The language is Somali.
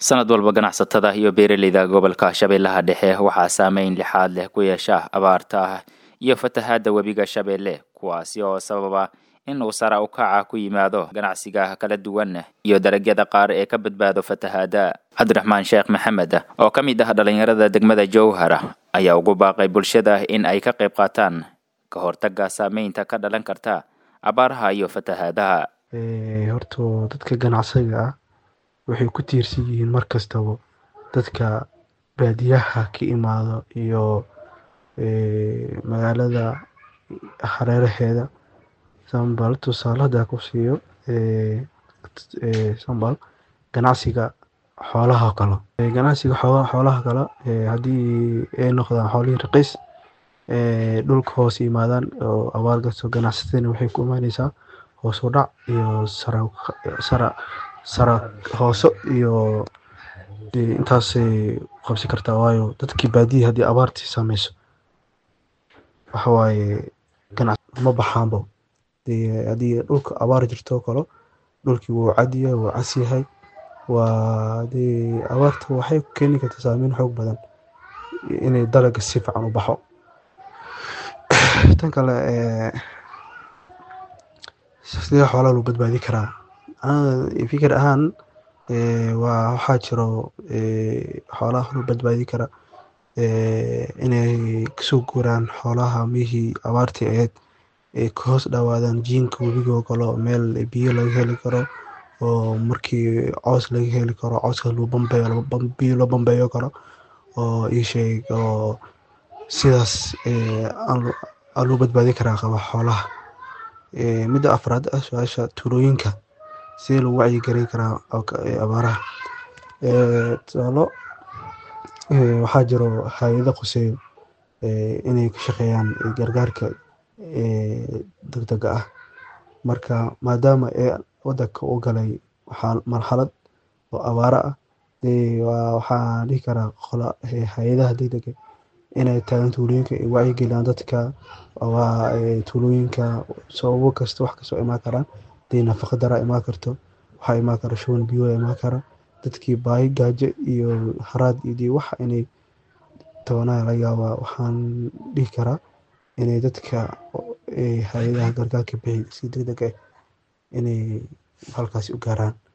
sanad walba ganacsatada iyo beeraleyda gobolka shabeellaha dhexe waxaa saameyn lixaad leh ku yeesha abaarta iyo fatahaadda webiga shabeelle kuwaasi oo sababa in uu sara u kaca ku yimaado ganacsiga kala duwan iyo dalagyada qaar ee ka badbaado fatahaadda cabdiraxmaan sheekh maxamed oo ka mid ah dhallinyarada degmada jowhara ayaa ugu baaqay bulshada in ay ka qayb qaataan ka hortagga saameynta ka dhalan karta abaaraha iyo fatahaadaha horta dadka ganacsiga ah waxay ku tiirsan yihiin mar kastaba dadka baadiyaha ka imaado iyo magaalada hareeraheeda sambal tusaale hadaa ku siiyo sambal ganacsiga xoolaha kale ganacsiga xoolaha kale haddii ay noqdaan xoolihii raqiis dhulka hoos yimaadaan oo abaar gasto ganacsatadana waxay ku imaaneysaa hoos u dhac iyo sara sara hoose iyo intaasay qabsi kartaa waayo dadkii baadiya haddii abaartii saameyso waxawaaye ganac ma baxaanbo haddii dhulka abaar jirto kalo dhulkii wuu cadyahay wuu cas yahay waa dee abaarta waxay keeni kartaa saameyn xoog badan inay dalaga si fiican u baxo tan kale sidee xoolaha loo badbaadi karaa fikir ahaan waa waxaa jiro xoolaha loo badbaadi kara inay kasoo guuraan xoolaha mihii abaartii aheyd ay ka hoos dhawaadaan jiinka webigo kale meel biyo laga heli karo oo markii coos laga heli karo cooska loo bambeeyo biyo loo bambeeyo karo oo iisheeg oo sidaas aa loo badbaadi karaa qaba xoolaha midda afraad ah su-aasha tuulooyinka sidee lagu wacyigelin karaa abaaraha tusaalo waxaa jiro hay-ado quseeyo inay ka shaqeeyaan gargaarka degdega ah marka maadaama ee wadanka u galay marxalad oo abaaro ah waxaan dhihi karaa hay-adaha degdega inay taagan tuulooyinka ay wacyigeliyaan dadka tuulooyinka sababo kasta wax kastoo imaan karaan hadii nafaqa dara imaan karto waxaa imaan kara shuban biyo imaan kara dadkii baahi gaajo iyo haraad iyo wax inay tabanaa laga yaabaa waxaan dhihi karaa inay dadka hay-adaha gargaarka bixi si degdeg ah inay halkaasi u gaaraan